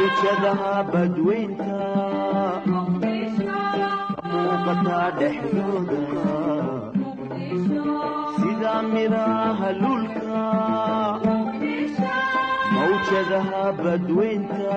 mawjadaha badweynta muuqataa dhexdooda sida miraha lulka mawjadaha badweynta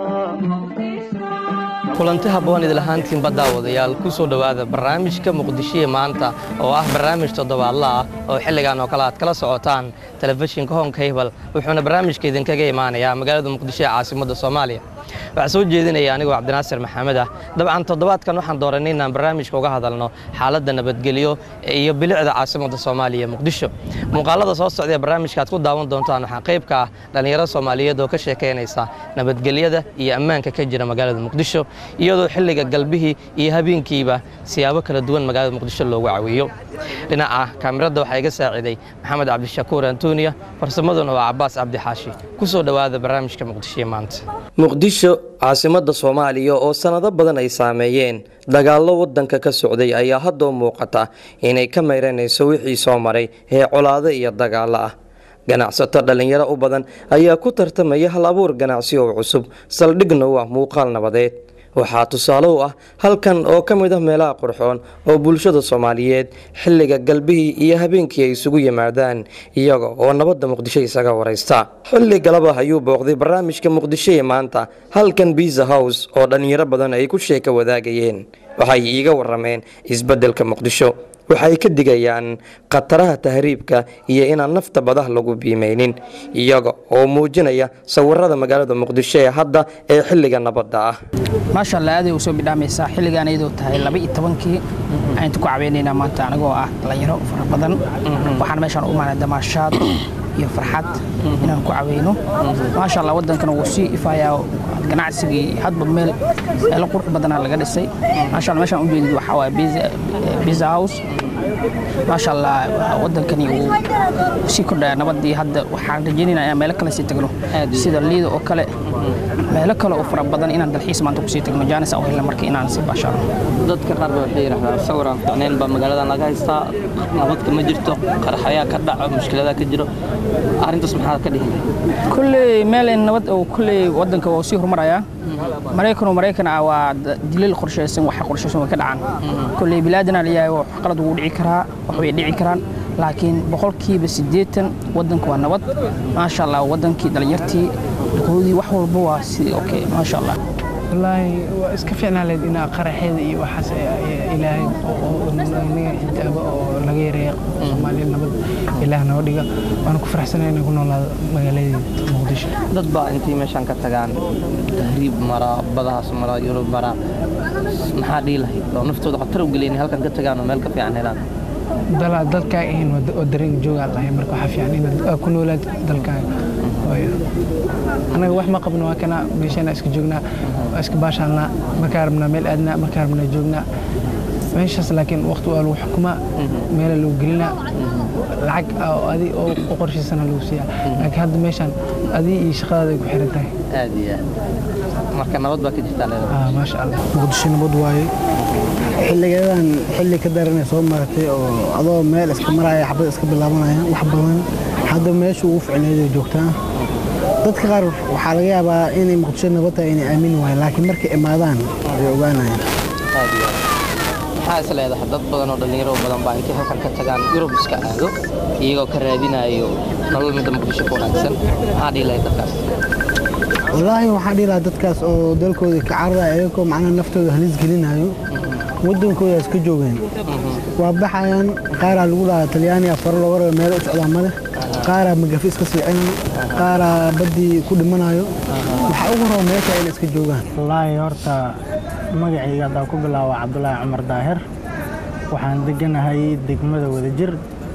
kulanti habboon idil ahaantiin baddaawadayaal ku soo dhowaada barnaamijka muqdishiya maanta oo ah barnaamij toddobaadla ah oo xilligan oo kale aad kala socotaan telefishinka hon kaybal wuxuuna barnaamijka idinkaga imaanayaa magaalada muqdisho ee caasimadda soomaaliya waxaa soo jeedinaya anigoo cabdinaasir maxamed ah dabcan toddobaadkan waxaan dooranay inaan barnaamijka uga hadalno xaaladda nabadgelyo iyo bilicda caasimadda soomaaliya muqdisho muuqaalada soo socda ee barnaamijka aad ku daawan doontaan waxaa qayb ka ah dhallinyaro soomaaliyeed oo ka sheekaynaysa nabadgelyada iyo ammaanka ka jira magaalada muqdisho iyadoo xilliga galbihii iyo habeenkiiba siyaabo kala duwan magaalada muqdisho loogu cawiyo dhinaca kaamirada waxaa iga saaciiday maxamed cabdishakuur antoniya farsamaduna waa cabaas cabdixaashi ku soo dhowaada barnaamijka muqdishoe maanta muqdisho caasimadda soomaaliya oo sannado badan ay saameeyeen dagaallo waddanka ka socday ayaa haddoo muuqata inay ka mayranayso wixii soo maray ee colaado iyo dagaallo ah ganacsato dhallinyaro u badan ayaa ku tartamaya hal abuur ganacsi oo cusub saldhigna u ah muuqaal nabadeed waxaa tusaale u ah halkan oo ka mid ah meelaha qurxoon oo bulshada soomaaliyeed xilliga galbihii iyo habeenkii ay isugu yimaadaan iyaga oo nabadda muqdisho isaga waraysta xilli galaba ayuu booqday barnaamijka muqdisho ee maanta halkan biza house oo dhallinyaro badan ay ku sheeka wadaagayeen waxay iiga warameen isbeddelka muqdisho waxay ka digayaan khataraha tahriibka iyo inaan nafta badaha lagu biimaynin iyaga oo muujinaya sawirada magaalada muqdisho ee hadda ee xilliga nabadda ah maasha allah aaday u soo bidhaamaysaa xilligaan iyadoo tahay laba iyo tobankii waxaan ku caweynaynaa maanta anigoo ah dhallinyaro fara badan waxaan meeshaan u imaanay damaashaad iyo farxad inaan ku caweyno maasha allah waddankana wuu sii ifayaa ganacsigii hadba meel meelo qurux badanaa laga dhisay maasha allah meeshaan u jeedid waxaa waaye biza house maasha allah waddankani uu sii kordhaya nabadii hadda waxaan rajeynayna inaan meelo kale sii tagno sida liida oo kale meelo kale oo fara badan inaan dalxiis maanta kusii tagno jaanis aan u helna marka inaan sii baashaano dadka qaar ba waxay yidhahdaan sawir aan fiicnayn baa magaaladan laga haystaa nabadka ma jirto qaraxayaa ka dhaco mushkiladaa ka jiro arrintaas maxaa ka dhihi kulley meel nabad oo kulley waddanka waa sii horumarayaa maraykanoo maraykan ah waa dilal qorshaysan waxa qorshaysan way ka dhacaan kulley bilaadana layahay wax qalad ugu dhici karaa wax way dhici karaan laakiin boqolkiiba siddeetan waddanka waa nabad maasha allah waddankii dhallinyartii duqoodii wax walba waa sidii okay maasha allah wallaahi waa iska fiicnaa leed inaa qaraxeeda iyo waxaas ilaahay inaga xijaabo oo laga yareeya soomaaliya nabad ilaah noo dhiga waana ku faraxsanay inaan ku noolaado magaaladeeda muqdisho dad baa intay meeshaan ka tagaan tahriib mara badahaas mara yurub mara maxaa dhihi lahayd oo naftooda khatar u gelin halkan ka tagaan oo meel ka fiican helaan dalkaaga ahayn oo dareen joogaa lahay marka waxaa fiican inaad ku noolaad dalkaaga anaga wax ma qabno waa kana meeshana iska joognaa waa iska baashaanaa markaa rabnaa meel aadnaa markaa rabnaa joognaa meeshaas laakiin waqti waa lagu xukumaa meela lagu gelinaa lacag adi oo u qorshaysana lagu siiyaa laakiin hadda meeshaan adii iyo shaqadaada ay ku xiran tahay aad iyo aad marka nabad baa ka jirtaa leedahay maasha allah muqdisho nabad waaye xilligeedan xilli ka daranay soo maratay oo adoo meel iska maraya xabad iska bilaabanaya wax badan hadda meesha ugu ficneeday joogtaa dadka qaar waxaa laga yaabaa inay muqdisho nabad tahay inay aamini waayeen laakiin markay imaadaan way ogaanayaan aad iyo aad maxaa is leedahay dad badan oo dhallinyaro badan baa intay halkan ka tagaan yurub iska aado iyagoo ka raadinayo nolol midda muqdisho ku wanaagsan maxaa dhihi lahayd dadkaas wallaahi waxaan dhihi lahaa dadkaas oo dalkooda ka cararaya ayagoo macnaha naftooda halis gelinayo waddankooda iska joogeen waa baxayaan qaaraa lagu dhahaa talyaaniga faro looga raba meelo u socdaa male qaaraa magafi iska siicinayo qaaraa baddii ku dhimanayo waxaa ugu raba meesha inay iska joogaan wallaahi horta magacayga haddaan ku bilaabo cabdulaahi cumar daahir waxaan deganahay degmada wadajir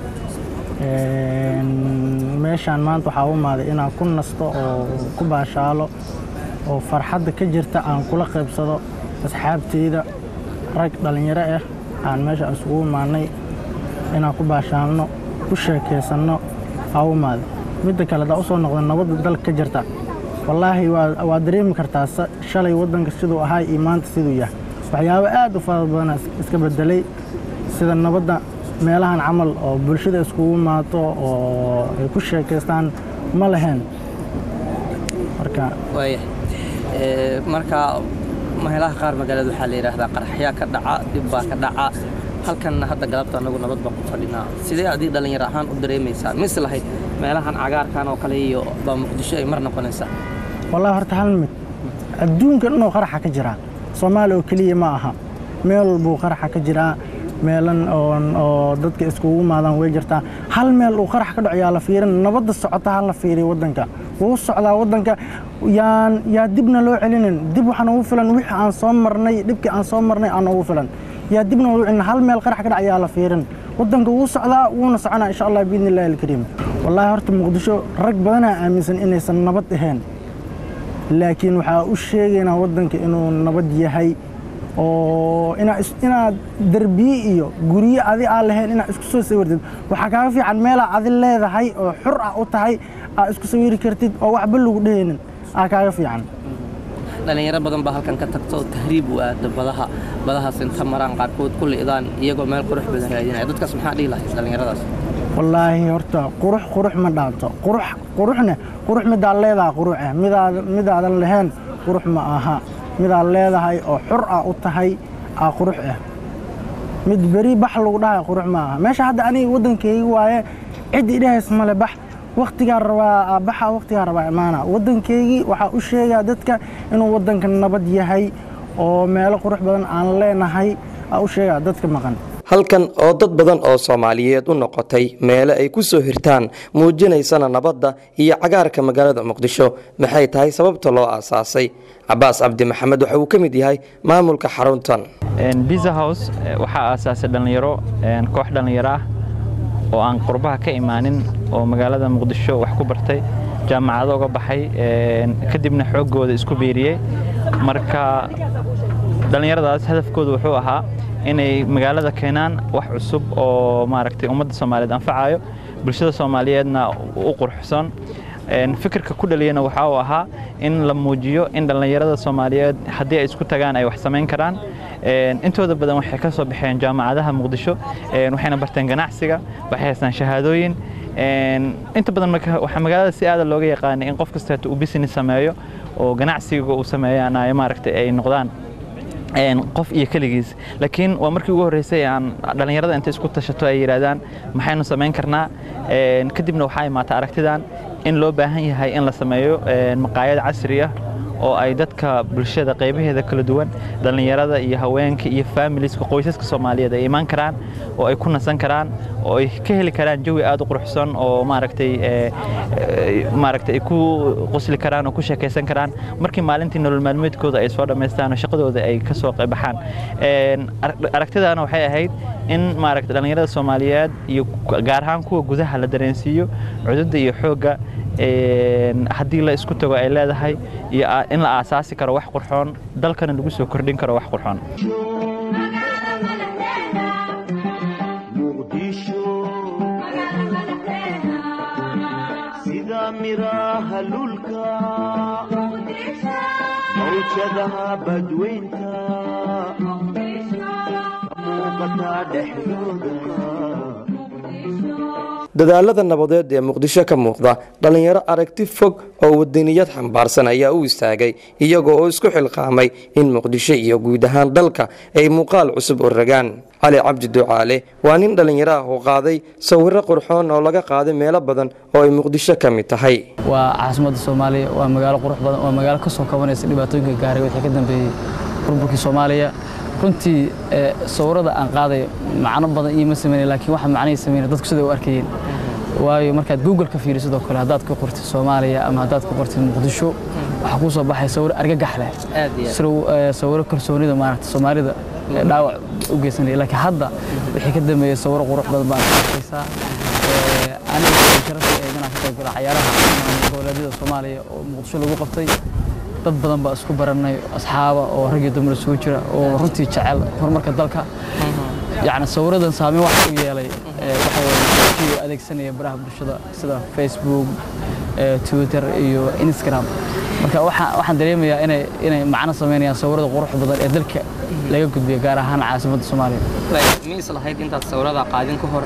meeshaan maanta waxaa u imaaday inaan ku nasto oo ku baashaalo oo farxadda ka jirta aan kula qaybsado asxaabteyda rag dhallinyaro ah aan meesha isugu imaanay inaan ku baashaalno ku sheekaysanno aa u imaaday midda kale haddaa usoo noqda nabadda dalka ka jirta wallaahi waa dareemi kartaa shalay waddanka siduu ahaa iyo maanta siduu yahay waxyaabo aad u fara badana iska bedelay sida nabadda meelahan camal oo bulshada iskugu imaato oo ay ku sheekaystaan ma lahayn marka waaya Ee, marka meelaha qaar magaalada waxaa la yidhaahdaa qaraxyaa ka dhaca dhib baa ka dhaca halkanna hadda galabta anagu nabad baan ku fadhinaa sidee adii dhallinyar ahaan u dareemaysaa mise lahayd meelahan cagaarkan oo kale iyo baa muqdisho ay mar noqonaysaa wallahi horta hal mid adduunka dhanoo qaraxa ka jira soomaaliya oo keliya ma aha meel walbuu qaraxa ka jiraa meelan oon oo dadka iskugu imaadaan way jirtaa hal meel uu qarax ka dhaco yaa la fiirin nabadda socota ha la fiiriyo waddanka wuu socdaa waddanka yaan yaa dibna loo celinin dib waxaan ugu filan wixii aan soo marnay dhibkii aan soo marnay aan ugu filan yaa dibna loo celinin hal meel qarax ka dhac yaa la fiirin waddanka wuu socdaa wuuna soconaa insha allah biidni illaahi alkariim wallaahi horta muqdisho rag badanaa aaminsan inaysan nabad ahayn laakiin waxaa u sheegaynaa waddanka inuu nabad yahay oo inaa is- inaad derbiye iyo guryo adi aan lahayn inaad isku soo sawirtid waxaa kaaga fiican meelaa adi leedahay oo xur ah u tahay aad isku sawiri kartid oo waxba lagu dhehaynin aa kaaga fiican dhallinyaro badan baa halkan ka tagto tahriib u aada badaha badahaas inta maraan qaarkood ku li'daan iyagoo meel qurux badan raadinaya dadkaas maxaa dhihi lahayd dhallinyaradaas wallaahi horta qurux qurux ma dhaanto qurux quruxne qurux midaad leedahay qurux ah midaad midaadan lahayn qurux ma aha midaad leedahay oo xur ah u tahay aa qurux ah mid beri bax lagu dhahay qurux ma aha meesha hadda aniga waddankayga waaye cid idhahays male bax wakhtigaa rabaa baxa wakhtigaa rabaa imaana waddankaygii waxaa u sheegaa dadka inuu waddanka nabad yahay oo meelo qurux badan aan leenahay aa u sheegaa dadka maqan halkan oo dad badan oo soomaaliyeed u noqotay meele ay ku soo hirtaan muujinaysana nabadda iyo cagaarka magaalada muqdisho maxay tahay sababta loo aasaasay cabaas cabdi maxamed waxa uu ka mid yahay maamulka xaruntan biza house eh, waxaa aasaasay dhallinyaro een, koox dhallinyaro ah oo aan qurbaha ka imaanin oo magaalada muqdisho wax ku bartay jaamacado uga baxay een, kadibna xooggooda isku biiriyey marka dhallinyaradaas hadafkoodu wuxuu ahaa inay magaalada keenaan wax cusub oo maaragtay ummadda soomaaliyeed anfacayo bulshada soomaaliyeedna u qurxsan Een, fikirka ku dhaliyana waxa uu ahaa in la muujiyo in dhallinyarada soomaaliyeed haddii ay isku tagaan ay wax samayn karaan Een, intooda badan waxay ka soo baxeen jaamacadaha muqdisho Een, waxayna barteen ganacsiga waxay haystaan shahaadooyin Een, inta badan marka waxaa magaalada si aada looga yaqaanay in qof kasta uu business sameeyo oo ganacsiga uu sameeyaan ay maaragtay ay noqdaan een, qof iyo keligiis laakiin waa markii ugu horreysay aan dhallinyarada inta isku tashato ay yidhaahdaan maxaynu samayn karnaa Een, kadibna waxaa imaata aragtidan in loo baahan yahay in la sameeyo een, maqaayad casri ah oo ay dadka bulshada qaybaheeda kala duwan dhallinyarada iyo haweenka iyo familieska qoysaska soomaaliyeed ay imaan karaan oo ay ku nasan karaan oo ay ka heli karaan jawi aad u quruxsan oo maaragtay ee, ee, maaragtay ay ku qosli karaan oo ku sheekaysan karaan markii maalintii nolol maalmeedkooda ay soo dhammaystaan oo shaqadooda ay ka soo qaybaxaan Een, arag- aragtidaana waxay ahayd in maaragtay dhallinyarada soomaaliyeed iyo gaar ahaan kuwa gudaha la dareensiiyo cududda iyo xoogga een, haddii la isku tago ay leedahay iyo a- in la aasaasi karo wax qurxoon dalkana lagu soo kordhin karo wax qurxoon muqdisho sida miraha lulka mawjadaha badweynta muuqataa dhexdooda dadaalada nabadeed ee muqdisho ka muuqda dhallinyaro aragti fog oo wadaniyad xambaarsan ayaa u istaagay iyagoo oo isku xilqaamay in muqdisho iyo guud ahaan dalka ay muuqaal cusub u ragaan cali cabdi ducaale waa nin dhallinyaro ah oo qaaday sawirro qurxoon oo laga qaaday meelo badan oo ay muqdisho ka mid tahay waa caasimadda soomaaliya waa magaalo qurux badan waa magaalo ka soo kabanaysa dhibaatooyinka gaaray wixii ka dambeeyey burburkii soomaaliya runtii ee, sawirada aan qaaday macno badan iima sameynay laakiin waxa macnihii sameynay dadku sida u arkayeen waayo markaad google ka fiirisid oo kale haddaad ku qortid soomaaliya ama haddaad ku qortid muqdisho waxaa kuu soo baxay sawir argagax leh Aad iyo aad. Siro- ee, sawiro kalsoonida maaragta soomaalida ee dhaawac u geysanaya laakiin hadda wixii ka dambeeyey sawiro qurux badan baan ka arkaysaa Ee, aniga waxay sharaf ii ahayd inaan ka qayb galo cayaaraha goboleedyada soomaaliya oo muqdisho lagu qabtay dad badan baa isku baranay asxaaba oo rag iyo dumar isugu jira oo runtii jecel horumarka dalka yacni sawiradan saameyn wax u yeelay ee, waxa weeye dadkii adeegsanaya baraha bulshada sida facebook ee, twitter iyo instagram marka waxaa- waxaan dareemayaa inay inay macno sameynayaan sawirada qurux badan ee dalka laga gudbiyo gaar ahaan caasimadda soomaaliya ma is lahayd intaad sawirada qaadin ka hor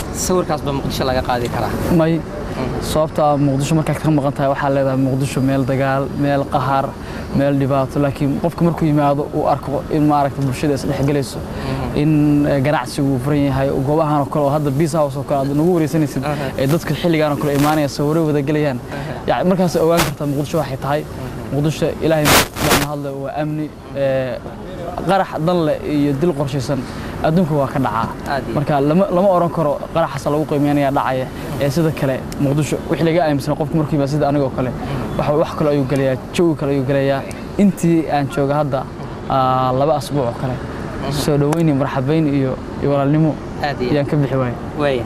sawirkaas ba muqdisho laga qaadi karaa may sababta muqdisho markaad ka maqan tahay waxaa leedahay muqdisho meel dagaal meel qahar meel dhibaato laakiin qofka markuu yimaado uu arko in maaragta bulshada isdhexgelayso in eh, ganacsigu uu furan yahay goobahan oo kale oo hadda bees house oo kale aad nagu wareysanaysid ee dadka xilligan oo kale imaanaya sawiro wada gelayaan yani markaas ogaan kartaa muqdisho waxay tahay muqdisho ilaahay baan hadle waa amni eh, qarax dan leh iyo dil qorshaysan adduunka waa ka dhacaa Aad iyo marka lama lama oran karo qaraxaasa lagu qiimeynaya dhacaya ee sida kale muqdisho wixii laga aaminsan qofka markuu yimaado sida anigoo kale waxa wax kale ayuu gelayaa jawi kale ayuu gelayaa intii aan jooga hadda ah, laba asbuuc oo kale soo dhaweyn iyo marxabayn iyo iyo walaalnimo aad iyo ayaan ka bixi waayay waaya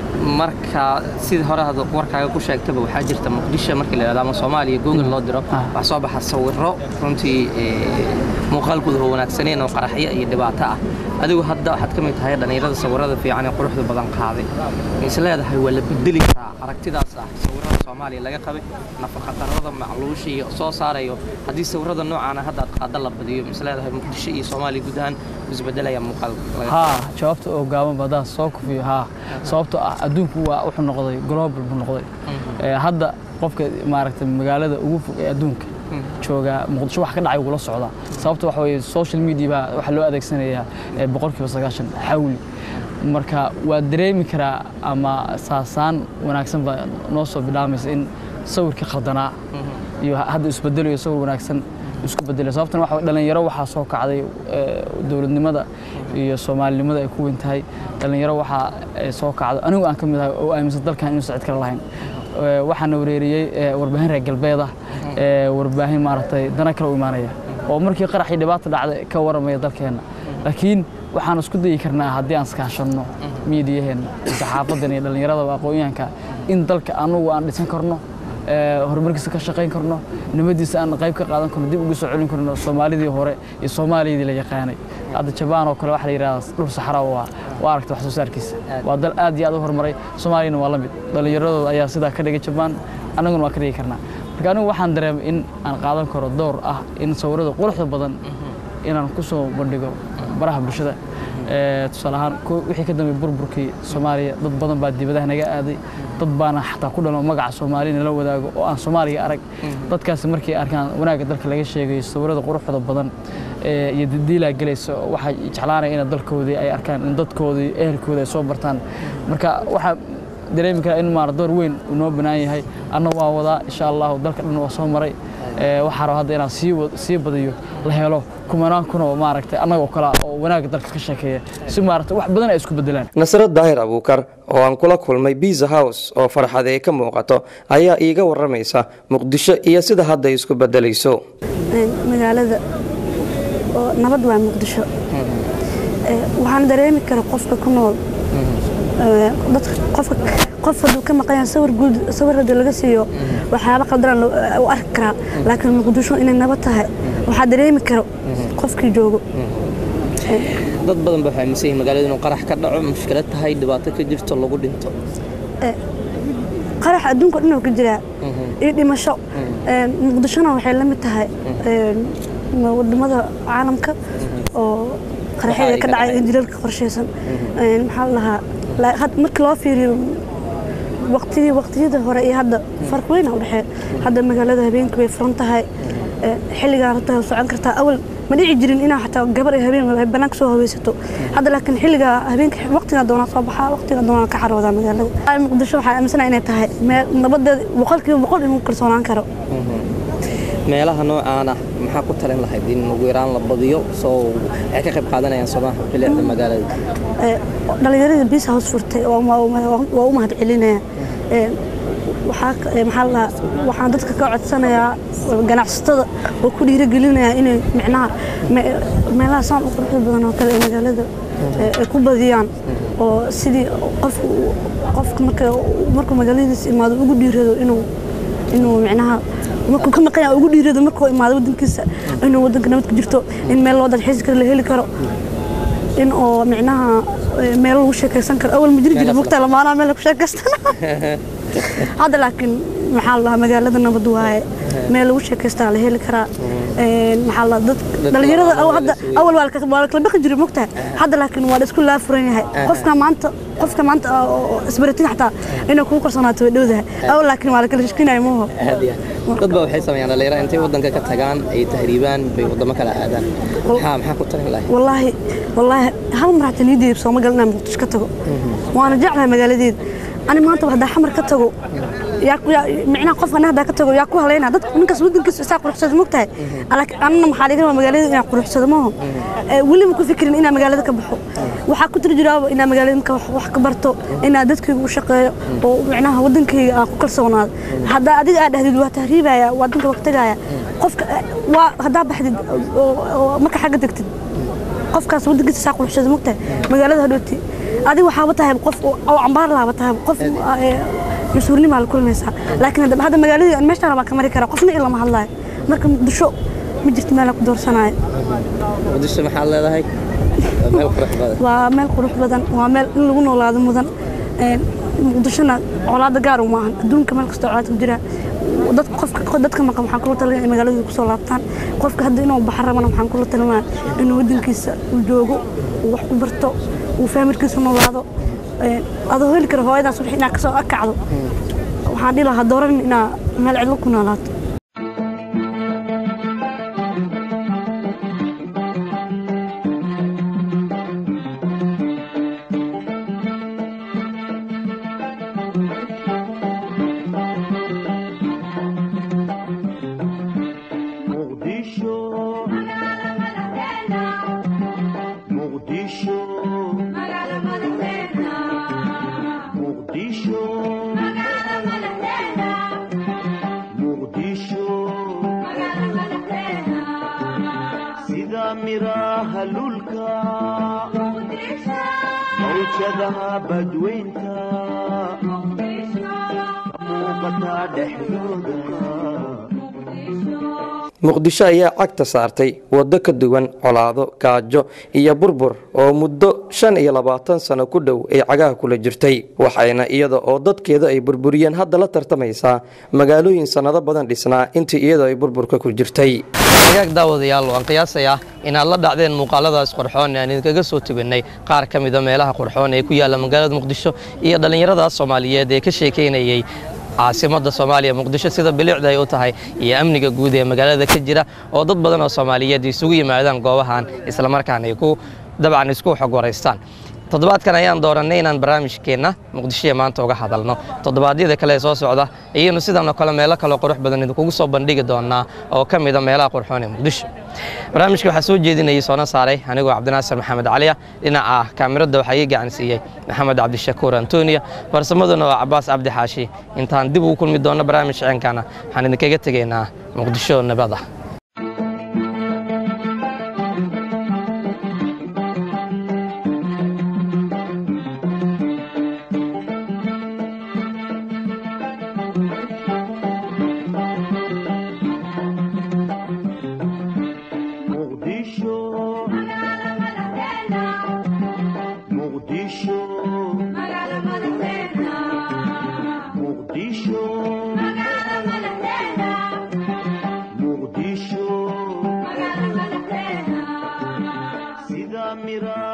marka sidii hore had warkaaga ku sheegtaba waxaa jirta muqdisho markii la yidhahdo ama soomaaliya google loo diro Ah. waxaa soo baxa sawiro runtii ee, muuqaalkooda oo wanaagsaneen oo qaraxyo iyo dhibaato ah adigu hadda waxaad ka mid tahay dhallinyarada sawirada fiican ee quruxda badan qaaday is leedahay waa la bedeli karaa aragtidaas ah sawirada soomaaliya laga qabay nafaqa darrada macluusha iyo soo saarayo haddii sawirada noocaana hadda aad qaada la badiyo is leedahay muqdisho iyo soomaaliya guud ahaan isbedelaya muuqaal laga haa jawaabta oo gaaban badaa soo kufiyo haa sababtoo ah adduunku waa wuxuu noqday global buu noqday Ee, hadda qofka maaragtay magaalada ugu fog ee adduunka jooga muqdisho wax ka dhacay wuu la socdaa sababta waxa weeye social media baa waxaa loo adeegsanayaa ee, boqolkiiba sagaashan xawli marka waa dareemi karaa ama saasaan wanaagsan baa noo soo bidhaamaysa in sawirkii khaldanaa iyo hadda isbedelayo sawir wanaagsan isku bedelayo sababtan waxa dhalinyaro waxaa soo kacday ee, dowladnimada iyo soomaalinimada ay ku weyn tahay dhalinyaro waxaa ee, soo kacday anigu aan ka mid ahay oo aaminsan dalkan inuusan cid kale lahayn Ee, waxaana wareeriyey ee, warbaahin reer galbeed ah ee, warbaahin maaragtay dana kale u imaanaya oo markii qaraxii dhibaata dhacday ka waramaya dalkeenna laakiin waxaan isku dayi karnaa haddii aan iskaashanno miidiyaheenna saxaafadan iyo dhallinyarada aqoonyahanka in dalka anugu aan dhisan karno ee, horumarkiisa ka shaqayn karno nimadiisa aan qayb ka qaadan karno dib ugu soo celin karno soomaalidii hore iyo soomaaliyadii la yaqaanay hadda jabaan oo kale waxaa la yidhahdaa dhul saxara waa waa aragta wax soo saarkiisa waa dal aad iyo aad u horumaray soomaaliyana waa la mid dhallinyaradooda ayaa sidaa ka dhigay jabaan annaguna waa ka dhigi karnaa marka anigu waxaan dareemay in aan qaadan karo door ah in sawirada quruxda badan inaan ku soo bandhigo baraha bulshada Ee, tusaale ahaan ko- wixii ka dambeeyay burburkii soomaaliya dad badan baa dibadaha naga aaday dad baana xataa ku dhalo magaca soomaaliya nala wadaago oo aan soomaaliya arag dadkaasi markay arkaan wanaagga dalka laga sheegayo sawirada quruxda badan ee, iyo didiilaa gelaysa waxay jeclaanaya in dalkoodii ay arkaan in dadkoodii ehelkoodii ay soo bartaan marka waxaa dareemi karaa in maar door weyn uu noo banaan yahay anna waa wadaa insha allahu dalka dhan waa soo maray Ee, waxaa raba hadda inaan sii wad- sii badiyo la helo kumanaan kun oo maaragtay annagoo kale ah oo wanaagga dalka ka sheekeeya si maaragtay wax badan ay isku bedelaan nasro daahir abuukar oo aan kula kulmay biza house oo farxad ay ka muuqato ayaa iiga waramaysa muqdisho iyo sida hadda ay isku bedelayso magaalada oo nabad waa muqdisho Ee, waxaan dareemi kara qofka ku nool ee, dadka qofka qof hadduu ka maqan yahay sawir guud sawir haddii laga siiyo waxyaaba qaldan u arki karaa laakiin muqdisho inay nabad tahay waxaa dareemi karo qofkii joogo dad badan ba waxay aaminsan yihiin magaalada inuu qarax ka dhaco mushkilad tahay dhibaato ka jirto lagu dhinto qarax adduunka o dhan oo ka jiraa iyo dhimasho Ee, muqdishona waxay la mid tahay ee, wadamada caalamka oo qaraxyada ka dhacay ee jilalka qorshaysan Ee, maxaa la dhahaa la- had- markii loo fiiriyo waqtidii waqtiyada hore iyo hadda farq weyn aa u dhexeeya hadda magaalada habeenkii way furan tahay Ee, xilligaan rabtaa way socon kartaa awal ma dhici jirin inaa xataa gabar iyo habeen ay banaanka soo haweysato hadda laakiin xilliga habeenka waqtigaa doonaa soo baxaa waqtigaa doonaa ka caroodaa magaalada Ay, muqdisho waxaa aaminsana inay tahay meel nabadeeda boqolkiiba boqol inuu kalsoonaan karo meelaha noocaan ah maxaa ku talin lahayd in ugu yaraan la badiyo soo ay ka qayb qaadanayaan somaha bilicda magaalada Ee, dhallinyarada bis house furtay waa waa- waa u mahad celinaya Ee, waxaa ka- ee, maxaa la dhahaa, waxaan dadka ka codsanayaa ganacsatada oo ku dhiirigelinaya inay micnaha me- meelaha saan u quruxda badan oo kale ee magaalada ee, ay ku badiyaan oo sidii qofku uu- qofka marka markuu magaaladiisa imaado ugu dhiirado inuu inuu micnaha markuu ka maqan yahay ugu dhiirado markuu imaado wadankiisa inuu wadanka nabad ku jirto in meel loo dalxiis karo la heli karo in oo micnaha eh, meel lagu sheekaysan karo awal ma jiri jira mugtaa lamaanaha meel lagu sheekaystana hadda laakiin maxaa la dhahaa magaalada nabad waaye meel lagu sheekaystaa la heli karaa Een, maxaa la dad dhalinyarada aw- hadda awal waa la ka- waa la kala baqi jiray mogtahay hadda laakiin waa la isku laafuran yahay qofka maanta qofka maanta oo isbaratin xataa inay kugu kalsoonaato way dhowdahay awal laakiin waa la kala shakinayo maaho aad iyo aad dad baa waxay sameeyaan dhalinyaro intay waddanka ka tagaan ay tahriibaan bay waddamo kala aadaan maxaa maxaa ku talin lahay والله والله هل مرة تنيدي بصوم قال نعم مقدش كتجو وأنا جعلها مجالدين أنا ما أنت وحدة حمر كتجو يا يا معنا قف أنا هذا كتجو يا كوه علينا ضد من كسب ودن كسب ساق رخصة مقتها أنا أنا محالين مجالدين يا رخصة ما هو واللي ممكن فكرين إن مجالدك كبحو وحكو ترجع إن مجالدين كبحو وحكبرتو إن دتك وشقة ومعناها ودن كي كل صونات هذا أدي هذا هذي تهريبة يا ودن وقتها قف وهذا بحد ما كحاجة تكتب qofkaas waddankiisa saa quruxsada mogtahay magaalada hadhooti adiga waxaaba tahay qof oo cambaar laaba tahay qof mas-uulnimaa la kulmaysaa laakiin hadda hadda magaaladii aan meeshaan baa ka mari karaa qofna in lama hadlaayo marka muqdisho ma jirto meel aan ku doorsanayo muqdisho maxaad leedahay Waa meel qurux badan waa meel qurux badan waa meel in lagu noolaado mudan Een, muqdishona colaada gaar uma ahan adduunka meel kasta colaad ku jira dadka qofka dadka maqan waxaan kula talinaya in magaaladooda kusoo laabtaan qofka hadda inuu baxo rabana waxaan kula talinaya inuu waddankiisa uu joogo uu wax ku barto uu faamirkiisa noolaado Een, adoo heli kara hooyadaas wixii inaad kasoo akacdo waxaan dhihi lahaa dooran inaa meel cidlo ku noolaato muqdisho muqdisho muqdisho muqdisho sida miraha lulka mawjadaha badweynta muuqataa dhexdooda muqdisho ayaa cagta saartay waddo ka duwan colaado gaajo iyo burbur oo muddo shan iyo labaatan sano ku dhow ay cagaha kula jirtay waxayna iyada oo dadkeeda ay burburiyeen hadda la tartamaysaa magaalooyin sannado badan dhisnaa intii iyada ay burburka ku jirtay hagaag daawadayaal waan qiyaasayaa inaad la dhacdeen muuqaaladaas qurxoon ee aan idinkaga soo teganay qaar ka mida meelaha qurxoon ee ku yaalla magaalada muqdisho iyo dhallinyaradaas soomaaliyeed ee ka sheekaynayey caasimadda soomaaliya muqdisho sida bilicda ay u tahay iyo amniga guud ee magaalada ka jira oo dad badan oo soomaaliyeed isugu yimaadaan goobahan islamarkaana ay ku dabcan isku xog waraystaan toddobaadkan ayaan doorannay inaan barnaamijkeenna muqdishoya maanta uga hadalno toddobaadyada kale ee soo socda iyanu sidan oo kale meelo kaleo qurux badan idinkugu soo bandhigi doonaa oo ka mida meelaha qurxoon ee muqdisho barnaamijka waxaa soo jeedinayay soona saaray anigoo cabdinaasir maxamed caliya dhinaca kaamirada waxaa ii gacan siiyey maxamed cabdishakuur antoniya farsamaduna waa cabaas cabdi xaashi intaan dib ugu kulmi doonno barnaamij ceenkana waxaan idinkaga tegaynaa muqdisho nabada muqdisho muqdisho muqdisho muqdisho sida mira